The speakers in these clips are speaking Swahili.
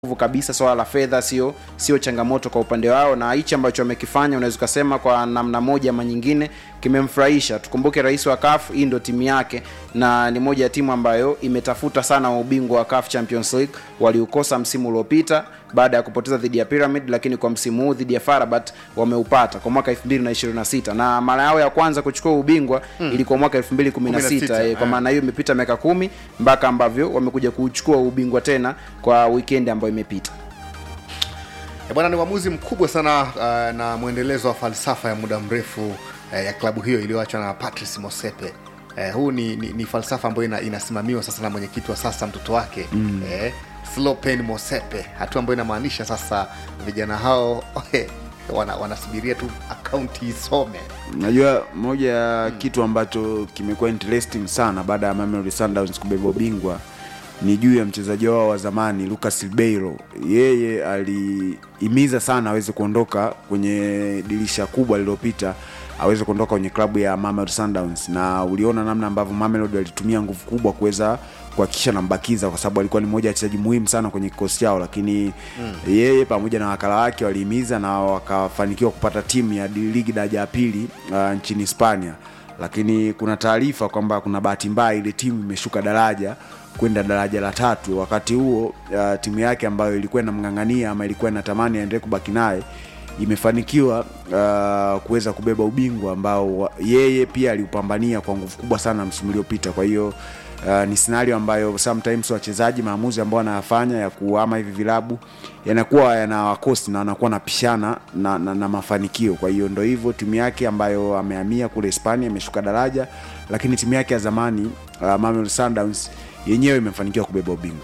nguvu kabisa. Swala la fedha sio sio changamoto kwa upande wao, na hichi ambacho wamekifanya unaweza ukasema kwa namna moja ama nyingine kimemfurahisha. Tukumbuke rais wa CAF, hii ndio timu yake na ni moja ya timu ambayo imetafuta sana ubingwa wa CAF Champions League. Waliukosa msimu uliopita baada ya kupoteza dhidi ya Pyramid, lakini kwa msimu huu dhidi ya Farabat wameupata kwa mwaka 2026 na mara yao ya kwanza kuchukua ubingwa hmm, ilikuwa mwaka 2016 eh, kwa maana hiyo imepita miaka kumi mpaka ambavyo wamekuja kuchukua ubingwa tena kwa weekend ambayo imepita. E bwana, ni uamuzi mkubwa sana uh, na mwendelezo wa falsafa ya muda mrefu uh, ya klabu hiyo iliyoachwa na Patrice Mosepe. Uh, huu ni, ni, ni falsafa ambayo ina, inasimamiwa sasa na mwenyekiti wa sasa mtoto wake mm. uh, Slopen Mosepe, hatua ambayo inamaanisha sasa vijana hao wana, wanasubiria tu akaunti isome. Unajua, moja ya mm. kitu ambacho kimekuwa interesting sana baada ya Mamelodi Sundowns kubeba ubingwa ni juu ya mchezaji wao wa zamani Lucas Ribeiro. Yeye alihimiza sana aweze kuondoka kwenye dirisha kubwa lililopita, aweze kuondoka kwenye klabu ya Mamelodi Sundowns, na uliona namna ambavyo Mamelodi walitumia nguvu kubwa kuweza kuhakikisha nambakiza, kwa sababu alikuwa ni mmoja ya wachezaji muhimu sana kwenye kikosi chao, lakini mm. yeye pamoja na wakala wake walihimiza na wakafanikiwa kupata timu ya ligi daraja ya pili uh, nchini Hispania, lakini kuna taarifa kwamba kuna bahati mbaya ile timu imeshuka daraja kwenda daraja la tatu. Wakati huo uh, timu yake ambayo ilikuwa inamng'ang'ania ama ilikuwa inatamani aendelee kubaki naye imefanikiwa uh, kuweza kubeba ubingwa ambao yeye pia aliupambania kwa nguvu kubwa sana msimu uliopita. Kwa hiyo uh, ni scenario ambayo sometimes wachezaji maamuzi ambao wanayafanya ya kuama hivi vilabu yanakuwa yanawakosti na wanakuwa napishana na, na, na mafanikio. Kwa hiyo ndo hivyo timu yake ambayo amehamia kule Hispania imeshuka daraja, lakini timu yake ya zamani uh, Mamelodi Sundowns yenyewe imefanikiwa kubeba ubingwa.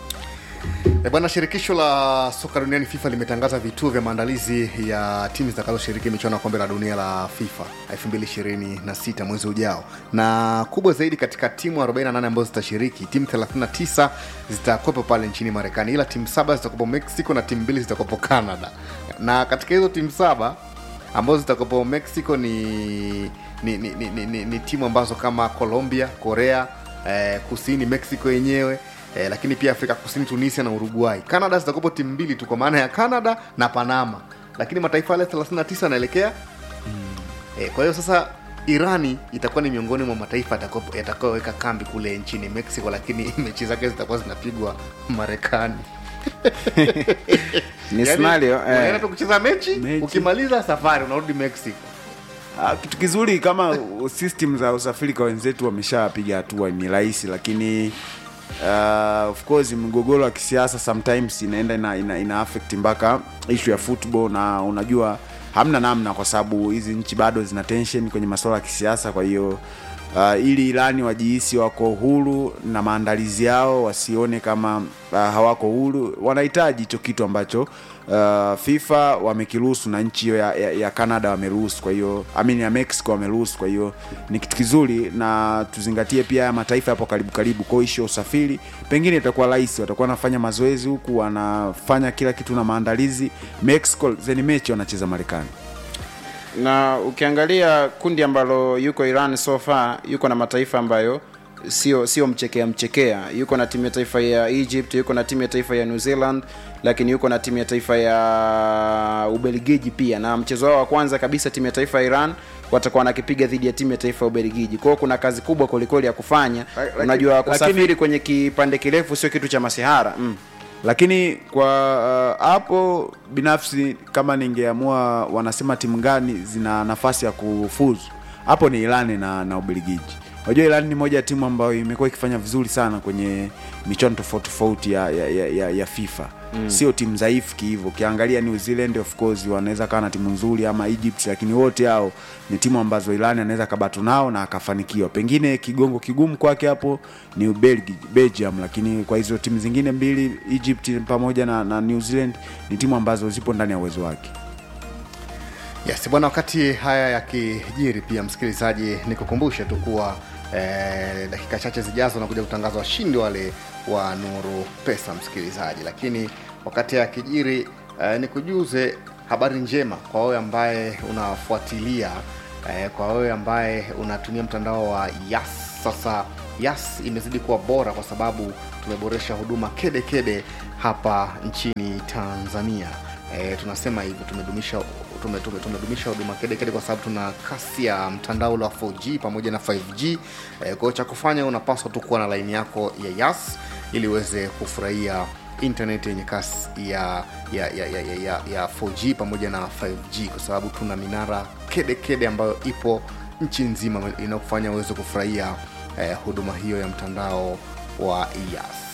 E bwana, shirikisho la soka duniani FIFA limetangaza vituo vya maandalizi ya timu zitakazoshiriki michuano ya kombe la dunia la FIFA 2026 mwezi ujao, na kubwa zaidi katika timu 48 ambazo zitashiriki, timu 39 zitakuwepo pale nchini Marekani, ila timu saba zitakuwepo Mexico na timu mbili zitakuwepo Canada. Na katika hizo timu saba ambazo zitakuwepo Mexico ni, ni, ni, ni, ni, ni, ni timu ambazo kama Colombia, Korea eh, Kusini, Mexico yenyewe eh, lakini pia Afrika Kusini, Tunisia na Uruguay. Canada zitakuwepo timu mbili tu kwa maana ya Canada na Panama, lakini mataifa yale 39 yanaelekea mm. eh, kwa hiyo sasa Irani itakuwa ni miongoni mwa mataifa yatakayoweka kambi kule nchini Mexico, lakini mechi zake zitakuwa zinapigwa Marekani. ni scenario unaenda eh, tu kucheza mechi, mechi, ukimaliza safari unarudi Mexico. Uh, kitu kizuri kama system za usafiri kwa wenzetu wameshapiga hatua ni rahisi, lakini uh, of course mgogoro wa kisiasa sometimes inaenda ina, ina, ina affect mpaka issue ya football, na unajua hamna namna, kwa sababu hizi nchi bado zina tension kwenye masuala ya kisiasa. Kwa hiyo uh, ili Irani wajihisi wako huru na maandalizi yao wasione kama uh, hawako huru, wanahitaji hicho kitu ambacho uh, FIFA wamekiruhusu na nchi hiyo ya, ya, ya Canada wameruhusu, kwa hiyo amini ya Mexico wameruhusu. Kwa hiyo ni kitu kizuri, na tuzingatie pia haya mataifa yapo karibu karibu, kwa hiyo usafiri pengine itakuwa rahisi, watakuwa wanafanya mazoezi huku wanafanya kila kitu na maandalizi. Mexico zeni mechi wanacheza Marekani na ukiangalia kundi ambalo yuko Iran so far, yuko na mataifa ambayo sio sio mchekea mchekea. Yuko na timu ya taifa ya Egypt, yuko na timu ya taifa ya New Zealand, lakini yuko na timu ya taifa ya Ubelgiji pia, na mchezo wao wa kwanza kabisa timu ya taifa ya Iran watakuwa wanakipiga dhidi ya timu ya taifa ya Ubelgiji. Kwa hiyo kuna kazi kubwa kwelikweli ya kufanya. Laki, Unajua, kusafiri lakini, kwenye kipande kirefu sio kitu cha masihara mm. Lakini kwa hapo uh, binafsi kama ningeamua wanasema timu gani zina nafasi ya kufuzu, hapo ni Irani na, na Ubelgiji. Unajua Iran ni moja ya timu ambayo imekuwa ikifanya vizuri sana kwenye michuano tofauti tofauti ya, ya, ya, ya FIFA mm. Sio timu dhaifu kihivyo. Ukiangalia New Zealand of course wanaweza kawa na timu nzuri ama Egypt, lakini wote hao ni timu ambazo Iran anaweza kabatu nao na akafanikiwa. Pengine kigongo kigumu kwake hapo ni Belgium, lakini kwa hizo timu zingine mbili Egypt pamoja na, na New Zealand ni timu ambazo zipo ndani ya uwezo wake. Yes bwana, wakati haya yakijiri, pia msikilizaji, nikukumbushe tu kuwa eh, dakika chache zijazo nakuja kutangaza washindi wale wa Nuru Pesa msikilizaji, lakini wakati haya yakijiri, eh, nikujuze habari njema kwa wewe ambaye unafuatilia eh, kwa wewe ambaye unatumia mtandao wa Yas. Sasa Yas imezidi kuwa bora kwa sababu tumeboresha huduma kede kede hapa nchini tanzania e, tunasema hivi tumedumisha tume, tume, tumedumisha huduma kede kede kwa sababu tuna kasi ya mtandao ule wa 4g pamoja na 5g e, kwa hiyo cha kufanya unapaswa tu kuwa na laini yako ya yas ili uweze kufurahia internet yenye kasi ya ya, ya, ya, ya, ya, ya 4g pamoja na 5g kwa sababu tuna minara kede kede ambayo ipo nchi nzima inayokufanya uweze kufurahia eh, huduma hiyo ya mtandao wa yas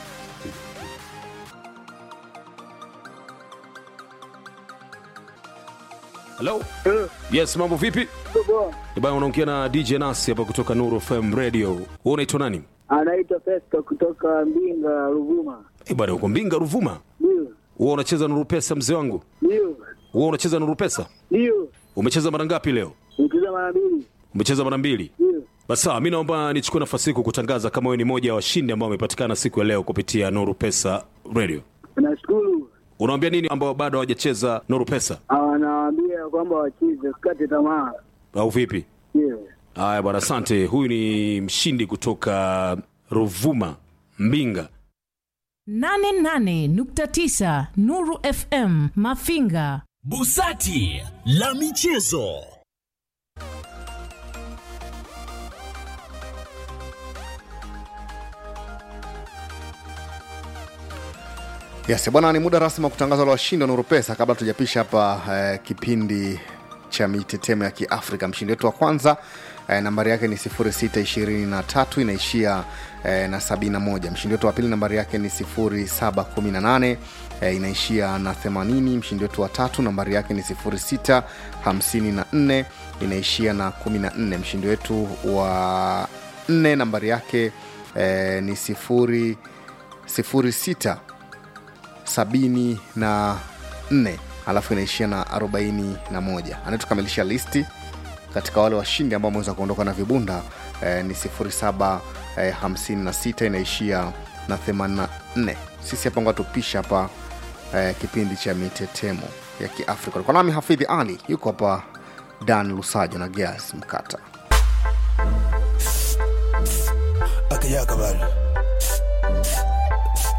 Hello? Yes, mambo vipi? Bwana unaongea na DJ Nasi hapa kutoka Nuru FM Radio. Wewe unaitwa nani? anaitwa Festo kutoka Mbinga, Ruvuma. Eh, bwana uko Mbinga Ruvuma. Ndio, Wewe unacheza Nuru Pesa mzee wangu? ndio, Wewe unacheza Nuru Pesa? ndio, Umecheza mara ngapi leo? nikiza mara mbili. Umecheza mara mbili. Ndio, Basi sawa, mimi naomba nichukue nafasi hii kukutangaza kama wewe ni moja ya washindi ambao wamepatikana siku ya leo kupitia Nuru Pesa Radio. nashukuru. Unawaambia nini ambao bado hawajacheza Nuru Pesa Anawaambia kwamba wacheze, sikate tamaa. au vipi? Ndio, Haya bwana, asante. Huyu ni mshindi kutoka Ruvuma, Mbinga. 88.9 Nuru FM Mafinga. Busati la michezo. yes bwana ni muda rasmi wa kutangaza la washindi wa nuru pesa kabla tujapisha hapa eh, kipindi cha mitetemo ya kiafrika mshindi wetu wa kwanza eh, nambari yake ni 623 inaishia eh, na 71 mshindi wetu wa pili nambari yake ni 718 eh, inaishia na 80 mshindi wetu wa tatu nambari yake ni 654 inaishia na 14 mshindi wetu wa nne nambari yake eh, ni 0 06 sabini na nne alafu inaishia na arobaini na moja anayetukamilisha listi katika wale washindi ambao wameweza kuondoka na vibunda eh, ni 07 eh, 56 inaishia na 84 sisi hapa nga tupisha hapa eh, kipindi cha mitetemo ya kiafrika kwa nami hafidhi ali yuko hapa dan lusajo na gas mkata akayaka bana